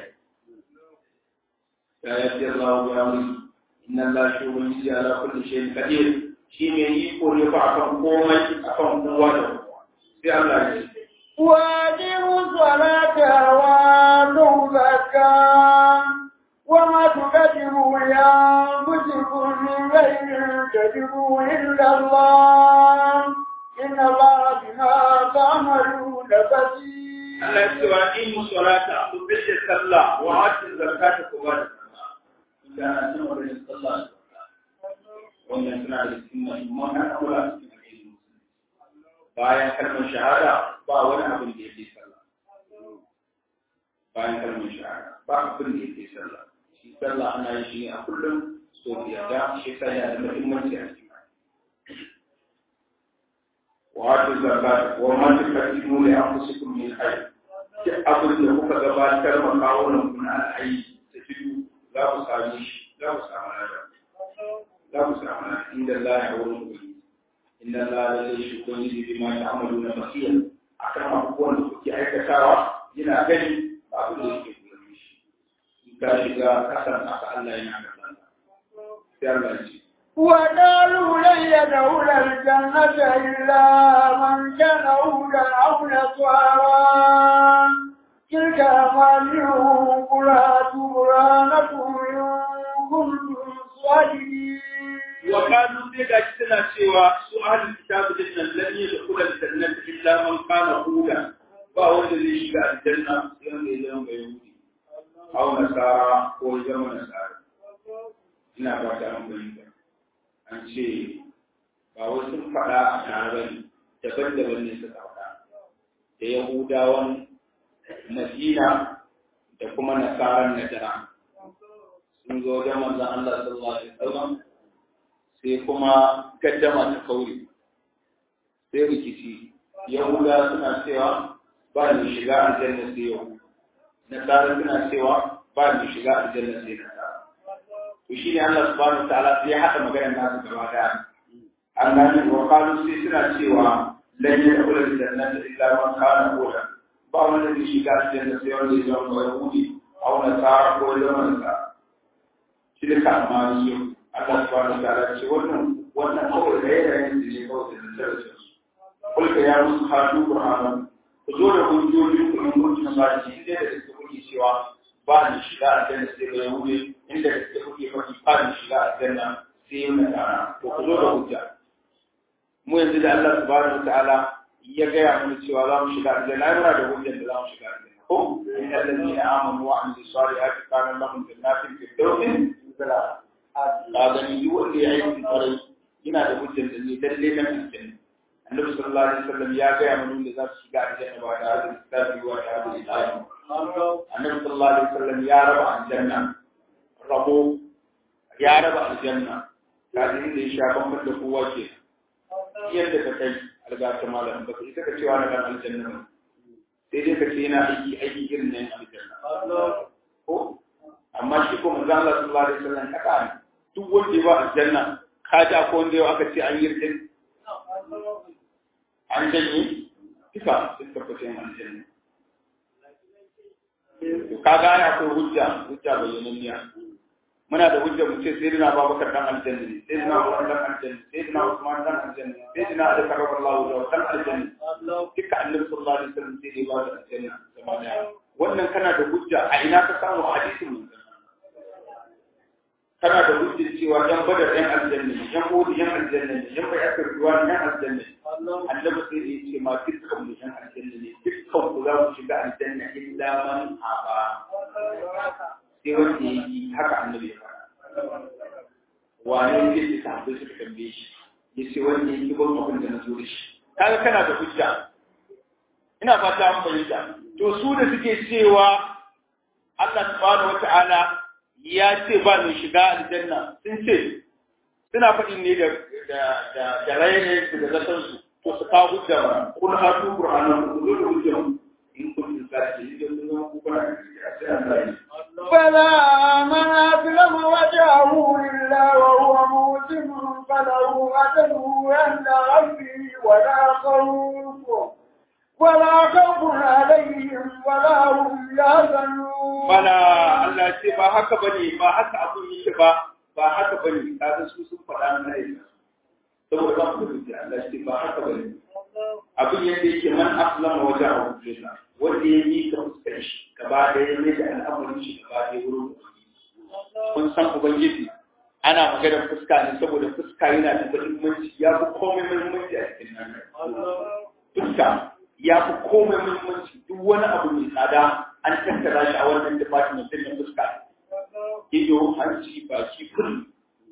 ya yi Allah ya musu inna Allah shi wani ji ala kulli shay'in qadir shi ne iko ne ba akan komai akan kowa da kowa sai Allah ya ce وأقيموا الصلاة وآتوا الزكاة وما تقدموا لأنفسكم من خير تجدوه إلا الله إن الله بما تعملون بصير Allah ya ce wa in musalata ku bice sallah wa ati zakata ku ba da sallah idan an san wannan sallah da zakka wannan suna da cikin muhimman al'amura a cikin addinin musulunci bayan kalmar shahada ba wani abin da yake sallah bayan kalmar shahada ba abin da yake sallah shi sallah ana yin shi ne a kullum so biyar da shi sai yana da muhimmanci a cikin وآتوا الزكاة وما تقدموا لأنفسكم من خير duk abin da kuka gabatar ma kawunan ku na alhaji da tudu za ku sami shi za ku samu nada za ku samu nada inda Allah ya wurin ku inda Allah ya zai shi ko yi bi ma ta amalu na basira akan abubuwan da kuke aikatawa yana gani ba abin da yake gurin shi in ka shiga kasan aka Allah yana da sai Allah ya ce وقالوا لن يدخل الجنة إلا من كان هودا أو نصارى تلك أمانيهم قل هاتوا برهانكم إن كنتم صادقين وقالوا sai ga shi suna cewa su ahlul kitab din nan lan yadkhul al-jannah illa man kana huda ba wanda zai shiga aljanna sai wanda ya zama yahudi aw nasara ko ya zama nasara ina ba ta an bayyana an ce ba wasu sun faɗa a tare daban-daban ne suka faɗa da yahudawan madina da kuma nasaran najara sun zo wajen manzon Allah sallallahu alaihi wasallam sai kuma gaddama ta kauri sai rikici yahuda suna cewa ba ni shiga aljanna sai yau nasara suna cewa ba ni shiga aljanna sai nasara to shi ne Allah subhanahu wataala sai ya haɗa maganar nasu gaba daya an gani wa qalu sai suna cewa lan yadkhul aljannata illa man kana hudan ba wanda zai shiga aljanna sai wanda ya zama yahudi aw nasara ko ya zama nasara shi da kamani yau Allah subhanahu wa ta'ala ce wannan wannan kawai da yanayin da ne kawai da darajar su kulka ya musu hadu qur'anan ku zo da hujjoji ku in kun tuna ba shi inda da suke kuke cewa ba ni shiga aljanna sai da yahudi inda da suke kuke faɗi ba ni shiga aljanna sai na dana to ku zo da hujja mu yanzu da Allah subhanahu wa ta'ala ya gaya mana cewa za mu shiga aljanna ai muna da hujjar da za mu shiga aljanna ko inna allazina amanu wa amilus salihati kana lahum jannatin fi dawsin zalala ka gani duk wanda ya yi kwarai yana da hujjar da ne lalle na aljanna annabi sallallahu alaihi wasallam ya ga mana da za su shiga aljanna ba da hadin kitabi wa da hadin ilahi annabi sallallahu alaihi wasallam ya raba aljanna rabo ya raba aljanna kafin da ya sha bambam da kowa ke yadda ka kai algata malam ba ka isa ka cewa na dan aljanna ba sai dai ka ce yana aiki aiki irin nan aljanna ko amma shi ko manzo Allah sallallahu alaihi wasallam kaka ne duk wanda ya ba aljanna ka ji akwai wanda yau aka ce an yi rikin an janye duka sun tabbata yin aljanna ka ga akwai hujja hujja bayyananniya muna da hujja mu ce sayyidina Abubakar dan aljanna ne sayyidina Umar dan aljanna sayyidina Usman dan aljanna sayyidina Ali karramallahu wajhahu dan aljanna duka annabi sallallahu alaihi wasallam sai dai ba da aljanna gaba daya wannan kana da hujja a ina ka samu hadisin mun kana da hujja cewa yan badar yan aljanna ne yan uhud yan aljanna ne yan bayatar ruwa yan aljanna ne annabi sai ya ce ma dukkan mu yan aljanna ne dukkan ku za ku shiga aljanna illa man aba sai wanda ya yi haka annabi ya faɗa wane ne ya sahabbai suka tambaye shi ya ce wanda ya yi ban abin da na zo da shi kaga kana da hujja ina fata an fahimta to su da suke cewa Allah subhanahu wata'ala ya ce ba mai shiga aljanna sun ce suna faɗi ne da da da da raine da zaton su to su kawo hujja ba kun hatu qur'anan ku zo da hujja in kun tsaya da kun zo ku kana da sai Allah ya فلا من أسلم وجهه لله وهو موسم فله أجره عند ربه ولا خوف ولا خوف عليهم ولا هم يحزنون bala Allah ce ba haka bane ba haka abun yake ba ba haka bane kaga su sun faɗa na yi saboda ba ku da Allah ce ba haka bane abin yadda yake man aslama wajahu lillah wanda ya yi ka fuskar shi gaba da ya mai da al'amarin shi gaba da wurin kun san ubangiji ana maganar fuska ne saboda fuska yana da muhimmanci ya fi komai muhimmanci a cikin nan fuska ya fi komai muhimmanci duk wani abu mai tsada an tattara shi a wannan department din na fuska ido hanci baki kullu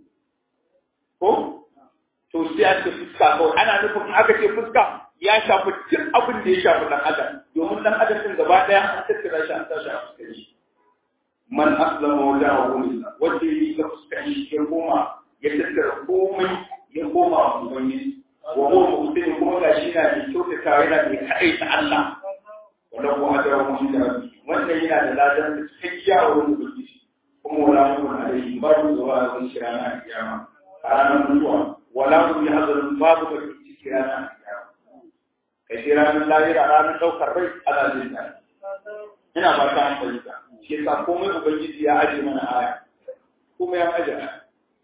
ko to sai a ce fuska kawai ana nufin aka ce fuska ya shafi duk abin da ya shafi dan adam domin dan adam din gaba daya an tattara shi an tashi a fuskar shi man aslama wajahu lillah wanda yi ga fuskar shi ya koma ya tattara komai ya koma wa ubangiji wa huwa muhsin kuma gashi na da kyautata yana da kadai ta Allah wanda kuma da wani da wannan yana da ladan da cikakkiya a wurin ubangiji kuma wala mun alaihi babu zuwa ga shi ranar kiyama a ranar mutuwa wala mun yahzanun babu da ciki ranar kiyama kai sai ranar lahira ranar ɗaukar rai ana jin daɗi ina ba ta hankali ka shi yasa komai ubangiji ya aje mana aya komai ya aje aya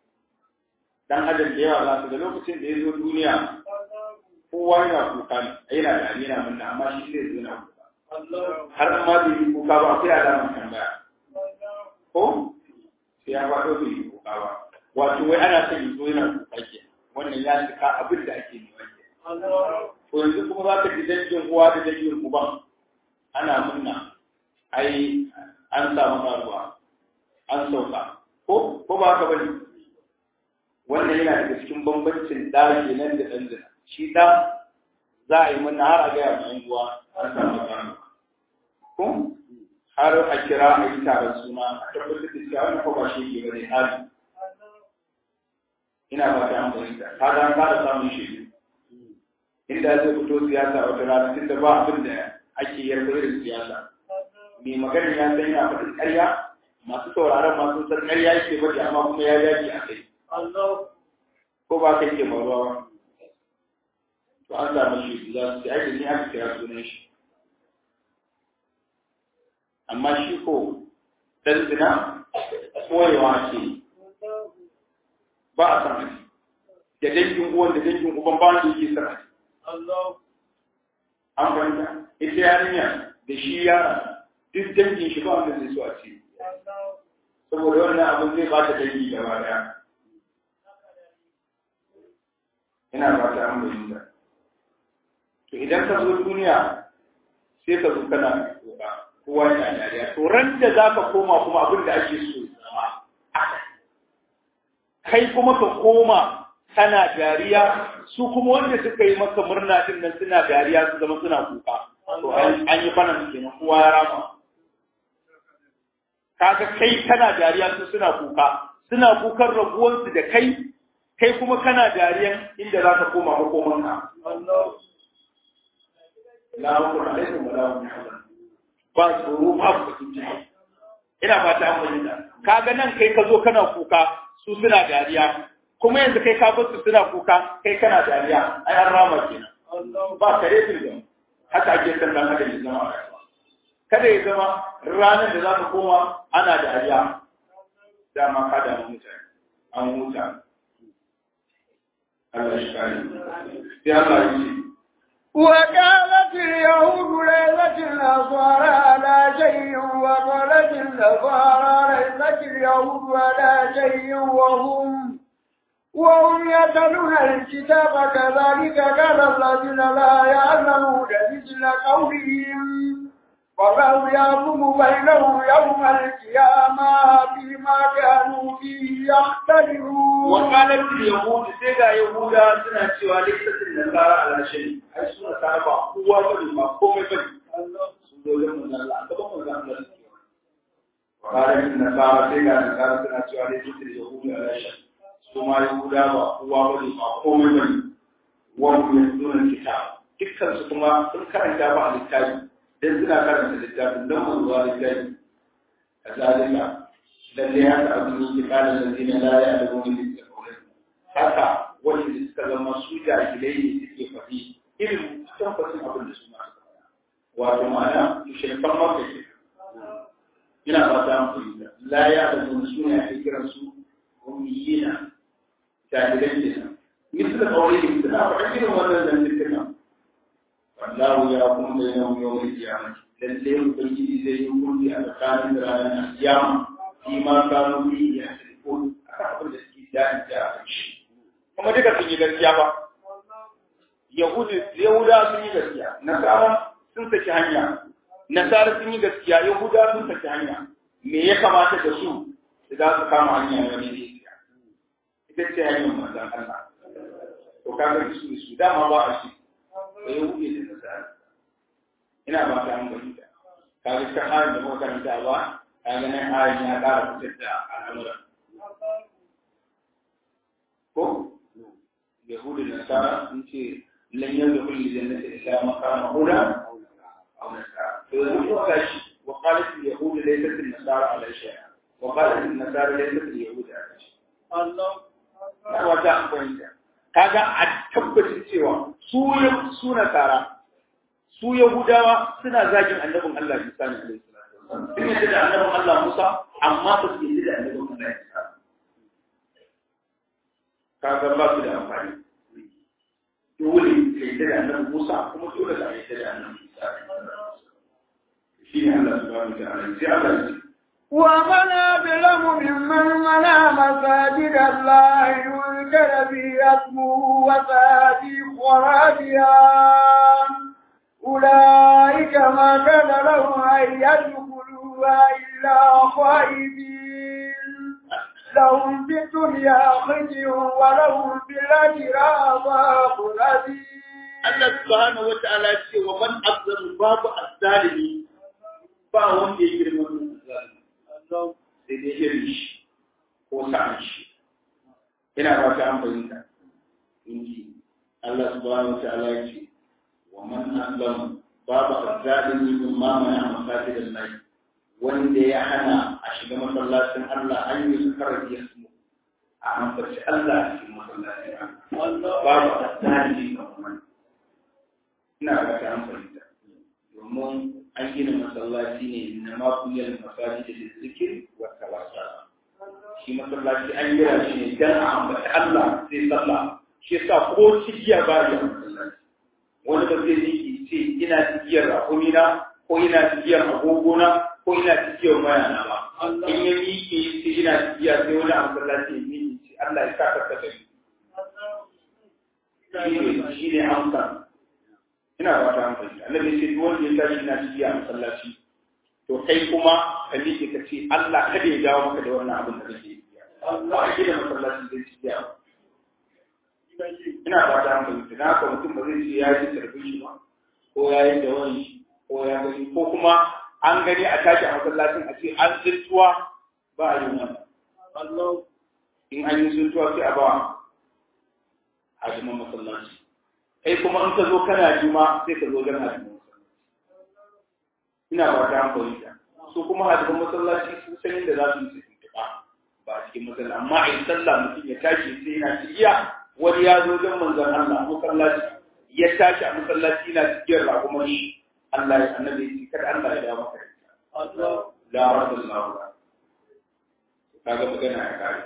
dan adam da yawa za su ga lokacin da ya zo duniya kowa yana kuka ne yana da yana munna amma shi zai zo na kuka har ma bai yi kuka ba akwai alamar tambaya ko sai ya faɗo bai yi kuka ba wato wai ana son yi zo yana kuka ke wannan ya cika abin da ake nema ke to yanzu kuma za ka ji dangin uwa da dangin uban ana munna ai an samu karuwa an sauka ko ko ba haka bane wannan yana daga cikin bambancin da kenan da dan zina shi da za a yi munna har a ga yan uwa an samu karuwa ko har a kira a yi taron suna a tabbatar da cewa wannan ko ba shi ke bane hali ina ba ta amfani da ka ga ka da samun shi inda zai fito siyasa wata rana tun da ba abin da ake yarda irin siyasa mai magana ya san yana faɗin ƙarya masu sauraron masu san ƙarya yake faɗi amma kuma ya dace a kai ko ba kai ke faruwa ba to an samu shi za su aiki ne aka kira sunan shi amma shi ko dan zina koyewa ce ba a san da dangin uwan da dangin uban ba wanda yake san an fahimta ita yarinya da shi yara duk dangin shi ba wanda zai so a ce saboda wannan abin zai ba ta dangi gaba daya ina ba ta an bayyana to idan ka zo duniya sai ka zo kana koka kowa yana dariya to ran da za ka koma kuma abin da ake so zama kai kuma ka koma kana dariya su kuma wanda suka yi maka murna din nan suna dariya su zama suna kuka to an yi bana kenan kowa ya rama kaga kai kana dariya su suna kuka suna kukan rabuwansu da kai kai kuma kana dariyan inda za ka koma makomanka la hukun alaikum wa la hum yahzanun ba tsoro ba bakin ciki ina fata an fahimta kaga nan kai ka zo kana kuka su suna dariya kuma yanzu kai ka bar su suna kuka kai kana dariya ai an rama kenan ba kare da haka ake san dan haka ne zama a rayuwa kada ya zama ranar da za ka koma ana dariya dama ka damu mutane an huta Allah shi kare sai Allah ya ce وقالت اليهود ليست النصارى على شيء وقالت النصارى ليست اليهود على شيء وهم وهم يتلون الكتاب كذلك قال الذين لا يعلمون مثل قولهم والله يحكم بينهم يوم القيامة فيما كانوا فيه يختلفون وقالت اليهود سيدا يهودا سنة cewa likitin nasara ala shari ai su nasara ba kowa bane ba komai bane sun zo da manzon Allah gaban manzon Allah وقالت النصارى سيدا nasara suna cewa likitin yahudu ala shari su ma yahuda ba kowa bane ba komai bane wa hum yasduna kitab dukkan su kuma sun karanta ba a littafi dan suna karanta littafin dan manzuwa littafi a zalika lalle haka abin yake kala lalzina la ya da gomin da kawai haka wani suka zama su jahilai ne suke faɗi irin tabbacin abin da su ma wato ma'ana mushrikan makka ke ina ba ta amfani la ya da gomin su ne ake kiran su ummiyina jahilai kenan misal kawai suna faɗa irin wannan zantukan wallahu ya kun da yawon yawon kiyama lalle ubangiji zai yi hukunci a tsakanin ranar kiyama shi ma kanu bi ya ko akan abin da suke da'in da a shi kuma duka sun yi gaskiya ba yahudi yahuda sun yi gaskiya nasara sun saki hanya nasara sun yi gaskiya yahuda sun saki hanya me ya kamata da su su za su kama hanya na ne ita ce hanyar manzon Allah to kaga su su dama ba a shi da ya wuce da nasara ina ba ta an fahimta kaga ta halin da muka karanta ba kaga nan halin ya ƙara fitar da al'amuran ko yahudu da nasara sun ce lan yanzu kulli jannati illa maqama huda aw nasara to yanzu ko kashi wa qalat al yahud laysat al nasara ala shay'a wa qalat al nasara laysat al yahud ala shay'a Allah wata an fahimta kaga a tabbacin cewa su su nasara su yahudawa suna zagin annabin Allah Musa ne alaihi salatu sun yadda da annabin Allah Musa amma ba su yadda da annabin Allah Isa kaga ba su da amfani dole ka yadda da annabin Musa kuma dole ka yadda da annabin Isa shi ne Allah subhanahu wa ta'ala sai Allah ya ce ومن أظلم ممن منع مساجد الله يذكر في اسمه وفادي خرابها أولئك ما كان لهم أن يدخلوها إلا خائبين لهم في الدنيا خزي ولهم في الآخرة عذاب عظيم Allah subhanahu wa ta'ala ce wa man azzalu babu azzalimi ba wanda ya girma mun azzalimi sai dai irin shi ko sa'an shi ina ba ta an fahimta inji Allah subhanahu wa ta'ala ya ce wa man azlamu babu azzalimi min ma mana masajid Allah wanda ya hana a shiga masallacin Allah an yi su karabi su a ambaci Allah a cikin masallacin Allah babu azzalimi kamar ina ba ta an fahimta domin an gina masallaci ne na mafiyar masallaci da zikir wa tawassa shi masallaci an gina shi ne dan a ambaci Allah sai sallah shi yasa ko cikiya ba ya masallaci wani ba zai yi ce ina cikiyar rakumina ko ina cikiyar agogona ko ina cikiyar mayana ba in ya miƙe ce ina cikiya sai wani a masallaci ya miƙe ce Allah ya sa ka ka gani shi ne amsa ina ba ta hankali annabi ce duk wanda ya tashi ina ciki a masallaci to kai kuma ka miƙe ka ce Allah kada ya dawo maka da wannan abin da kake yi Allah a gida masallaci zai ci ya ina ba ta hankali da haka mutum ba zai ce ya yi sarfin shi ba ko ya yi da wani shi ko ya gani ko kuma an gani a tashi a masallacin a ce an tsintuwa ba a yi wannan in an yi tsintuwa sai a ba hadiman masallaci kai kuma in ka zo kana juma sai ka zo don hadiman masallaci ina ba ta hankali ta su kuma hadiman masallaci sun san yadda za su yi su tuntuɓa ba a cikin masallaci amma a yi sallah mutum ya tashi sai yana cikiya wani ya zo don manzon Allah a masallaci ya tashi a masallaci yana cikin raƙumar shi Allah ya annabi ya ce kada Allah ya dawo maka Allah la radallahu kaga magana ya kare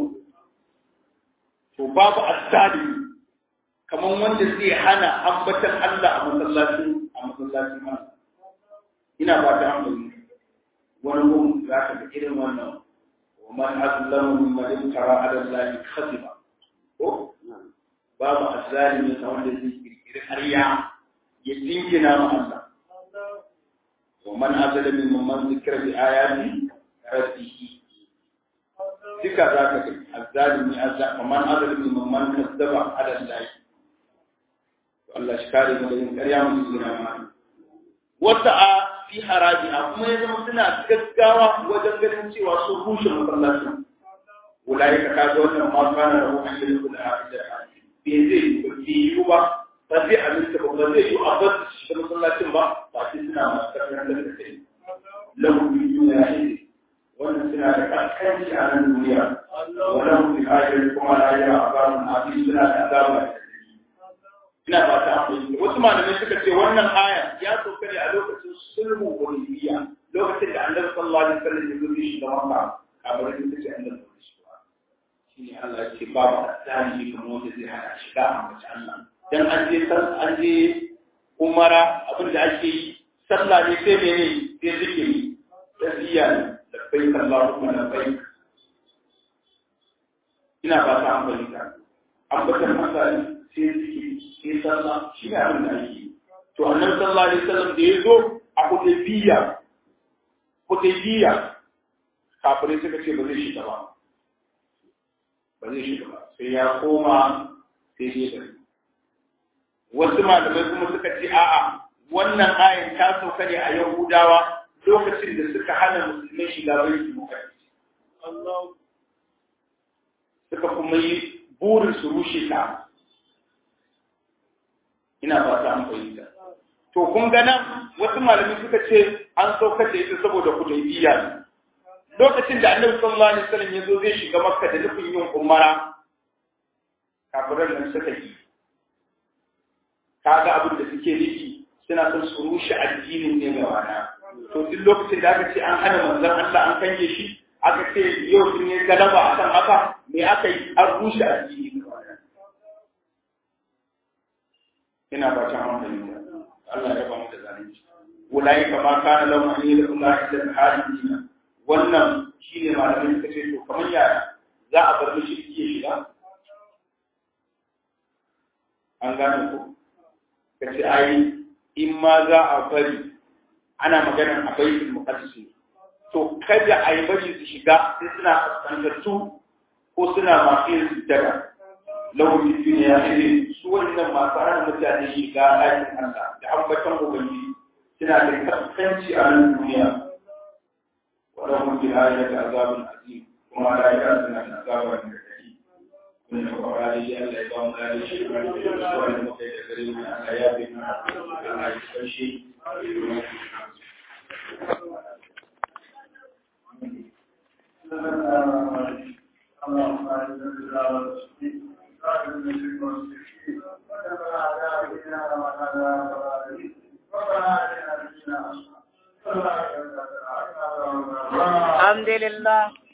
to babu asali kaman wanda zai hana ambatan Allah a masallacin a masallacin ma ina ba ta hankali wani gun za ka ga irin wannan wa man azlamu mimman tara ala Allah khasiba ko babu azalimi ta wanda zai kirkiri ƙarya ya dingina ma Allah wa man azlamu mimman zikra bi ayati rabbihi duka za ka gani azzalimi azza kaman azalimi man kazzaba ala Allah Allah shi kare mu da yin ƙarya mu gina ma wata a fi haraji a kuma ya zama suna gaggawa wajen ganin cewa sun rushe masallacin ulai ka kaga wannan ma kana da hukumar da kula a da bai zai yi ba ba zai aminta ba ba zai yi a ba su shi masallacin ba ba sai suna masu karfin da kai lahu bi duniya wannan suna da kaskanci a nan duniya wannan bi ajiyar kuma lahira a bamun abin suna da azaba ina ba ta amfani wasu malamai suka ce wannan aya ya sauka ne a lokacin sulhu hudaybiya lokacin da annabi sallallahu alaihi wasallam ya zo shi da makka kamar yadda take annabi shi ba shine Allah ya ce babu asali kamar wanda zai hana shiga a mace Allah dan an je an je umara abin da ake yi sallah ne sai mene sai zikiri tasbiya ne labbaik Allahumma labbaik ina ba ta amfani ta ambatan masali sai zikiri sai sallah shi ne abin da ake yi to annabi sallallahu alaihi wasallam da ya zo a hudaybiya hudaybiya kafirai suka ce ba zai shiga ba ba zai shiga ba sai ya koma sai dai da wasu malamai kuma suka ce a'a wannan ayin ta sauka ne a yahudawa lokacin da suka hana musulmai shiga baitul muqaddas suka kuma yi burin su rushe ta ina ba ta an fahimta to kun ga nan wasu malamai suka ce an saukar da ita saboda hudaybiya ne lokacin da annabi sallallahu alaihi wasallam ya zo zai shiga makka da nufin yin umara kafiran nan suka yi kaga abin da suke nufi suna son su rushe addinin ne gaba na to duk lokacin da aka ce an hana manzon Allah an kange shi aka ce yau sun yi galaba akan haka me aka yi an rushe addini gaba na ina ba ta hankali Allah ya ba mu da zalunci ulai kama kana lahum an yadkhulu ila al-hadina wannan shine malamin suka ce to kamar yaya za a bar mishi ya shiga an gane ko kace ai in ma za a bari ana maganar a baitul muqaddas to kada a yi bari su shiga sai suna fuskantattu ko suna masu yin sujjada lahum fi dunya irin su wannan masu hana mutane shiga ɗakin Allah da ambatan ubangiji suna da kaskanci a nan duniya ولهم في الآية عذاب عظيم وما لا يأذن عن عذاب الكريم من فقرالي ألا يقام لا يشرك سوى المقيد الكريم من آياتنا لا يستشي اللهم اعز الاسلام والمسلمين واعز المشرك والمشركين ودمر اعداء الدين وعلى ربنا اتنا في الدنيا حسنه الحمد لله